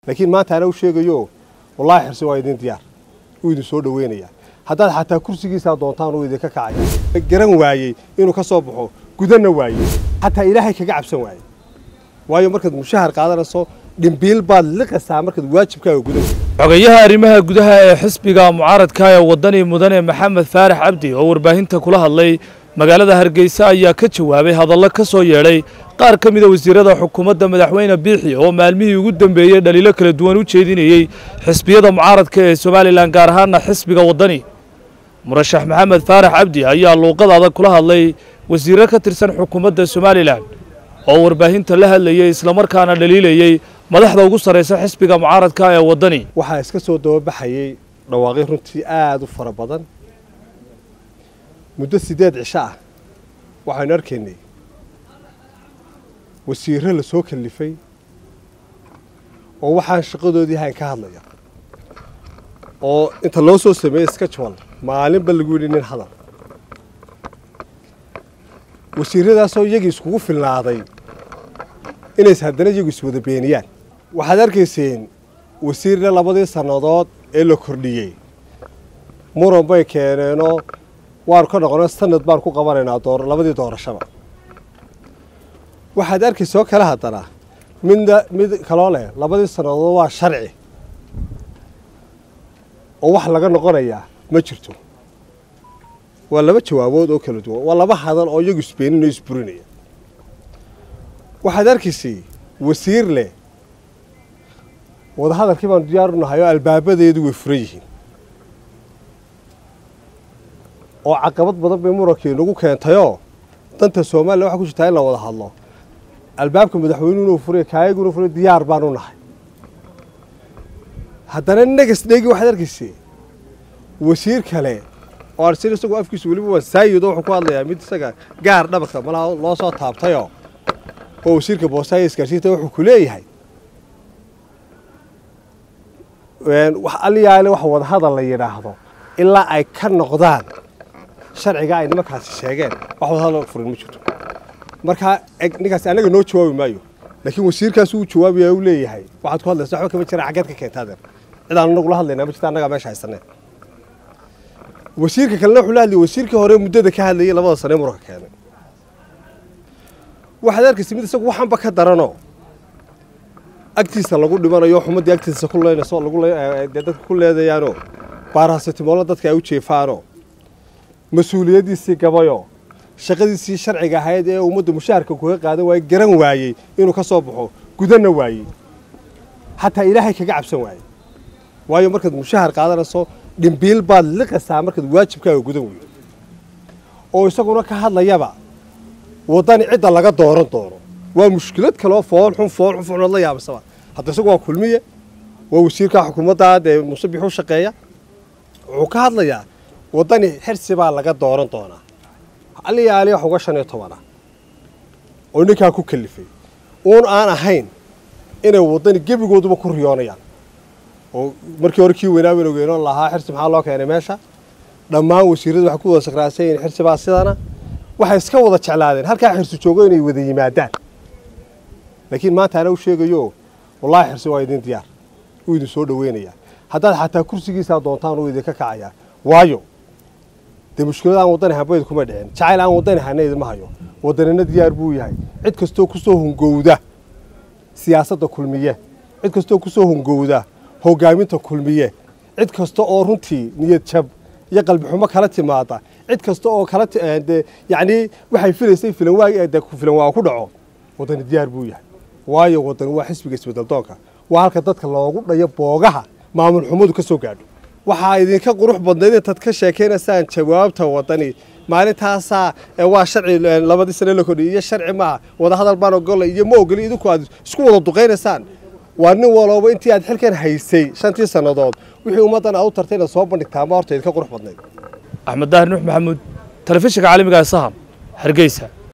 laakiin maanta ana u sheegayo wallaahi xirsi waa idin diyaar wuu idin soo dhoweynayaa haddaad xataa kursigiisaa doontaan uu idinka kacaya garan waayey inuu ka soo baxo gudanna waayey xataa ilaahay kaga cabsan waayey waayo markaad mushahar qaadanayso dhimbiil baad liqaysaa markaad waajibkaaga gudan xogayaha arrimaha gudaha ee xisbiga mucaaradka ee waddani mudane maxamed faarax cabdi oo warbaahinta kula hadlay magaalada hargeysa ayaa ka jawaabay hadallo ka soo yeedhay qaar ka mida wasiirada xukuumadda madaxweyne biixi oo maalmihii ugu dambeeyey dhaliilo kala duwan u jeedinayey xisbiyada mucaaradka ee somalilan gaar ahaana xisbiga waddani murashax maxamed faarax cabdi ayaa luuqad adag kula hadlay wasiirro ka tirsan xukuumadda somalilan oo warbaahinta la hadlayey islamarkaana dhaliilayey madaxda ugu sarraysa xisbiga mucaaradka ee waddani waxaa iska soo dababaxayey dhawaaqyo runtii aada u fara badan muddo siddeed cisho ah waxaynu arkaynay wasiirro la soo kallifay oo waxaan shaqadoodii hayn ka hadlaya oo inta loo soo sameeyey skajwal maalinba lagu yidhi nin hadal wasiirradaasoo iyagii iskugu filnaaday inays haddana iyagu iswada beeniyaan waxaad arkayseen wasiirna labadii sannadood ee la kordhiyey muran bay keeneenoo waanu ka noqono sanad baan ku qabanaynaa labadii doorashaba waxaad arkaysa oo kale haddana midna mid kaloo leh labadii sannadood waa sharci oo wax laga noqonayaa ma jirto waa laba jawaabood oo kala duwan waa laba hadal oo iyagu isbeeninoo isburinaya waxaad arkaysay wasiir leh wadahadalkii baanu diyaar u nahay oo albaabadeedu way furan yihiin oo caqabad badan bay murankii nagu keentayoo danta somalilan waxaa ku jirtaa in la wada hadlo albaabka madaxweynuhuna furiya kaayaguna furiya diyaar baanu nahay haddana negas dhegi waxaad arkaysay wasiir kale oo arsin isagoo afkiisu weliba waa saayido wuxuu ku hadlayaa mid isaga gaar dhabarka malaha loo soo taabtayoo oo wasiirka boosaayo isgaarsiinta wuxuu ku leeyahay wax aliyaale wax wadahadal la yidhaahdo ilaa ay ka noqdaan sharciga ay nimankaasi sheegeen wax wadahadal furin ma jirto markaa ninkaasi annaga noo jawaabi maayo laakiin wasiirkaas uu jawaabaya u leeyahay waxaad ku hadlaysa waxba kama jiraan xaggeed ka keentaadeer cid aan anagula hadlaynaa ma jirta annagaa meesha haysaneen wasiirka kalena wuxuu la hadlayay wasiirkii hore muddada ka hadlayay labada sane muranka keenay waxaad arkaysa mid isagu waxanba ka daranoo agtiisa lagu dhimanayo xumaddii agtiisa ku leynayso dee dadka ku leedayaanoo baaraasitimoolo dadka ay u jeefaanoo mas-uuliyaddiisii gabayoo shaqadiisii sharciga ahayd ee ummadda mushaharka kuga qaadan waayey garan waayey inuu ka soo baxo gudanna waayey xataa ilaahay kaga cabsan waayey waayo markaad mushahar qaadanayso dhimbiil baad liqaysaa markaad waajibkaaga gudan weydo oo isaguna ka hadlayaba waddani cidda laga dooran doono waa mushkilad kaloo fool xun fool xun foolxunood la yaabasaba hadda isagu waa kulmiye waa wasiirka xukuumadda dee musabix u shaqeeya wuxuu ka hadlayaa waddani xirsi baa laga dooran doonaa aliyaali wax uga shan iyo tobana oo ninkaa ku kalifay uun aan ahayn inay waddani gebigooduba ku riyoonayaan oo markii hore kii weynaa baynu ogeyno lahaa xirsi maxaa loo keenay meesha dhammaan wasiirradu waxay ku wada sakraansan yihiin xirsi baa sidana waxay iska wada jeclaadeen halkaa xirsi joogo inay wada yimaadaan laakiin maanta ana u sheegayo wallaahi xirsi waa idin diyaar wuu idin soo dhoweynayaa haddaad xataa kursigiisaa doontaan uu idinka kacayaa waayo dee mushkilad aan waddani habayd kuma dhicin jacayl aan waddani hayna idinma hayo waddanina diyaar buu yahay cid kastoo ku soo hungowda siyaasadda kulmiye cid kastoo ku soo hungowda hoggaaminta kulmiye cid kasta oo runtii niyad jab iyo qalbi xumo kala timaada cid kasta oo kala de yacnii waxay filaysay filanwaag de filan waa ku dhaco waddani diyaar buu yahay waayo waddani waa xisbiga isbedeldoonka waa halka dadka loogu dhayo boogaha maamul xumadu ka soo gaadho waxaa idinka qurux badnayd intaad ka sheekaynaysaan jawaabta waddani maalintaasaa waa sharci labadii sane la kordhiyay iyo sharci maaha wadahadal baan ogolay iyo ma ogoli idinku aad isku wada duqaynaysaan waa nin walooba intii aad xilkan haysay shantii sannadood wixii ummaddan aad u tartay inaad soo bandhigtaa ma horta idinka qurux badnayd axmed daahir nuux maxamuud telefishinka caalamiga ee saham hargeysa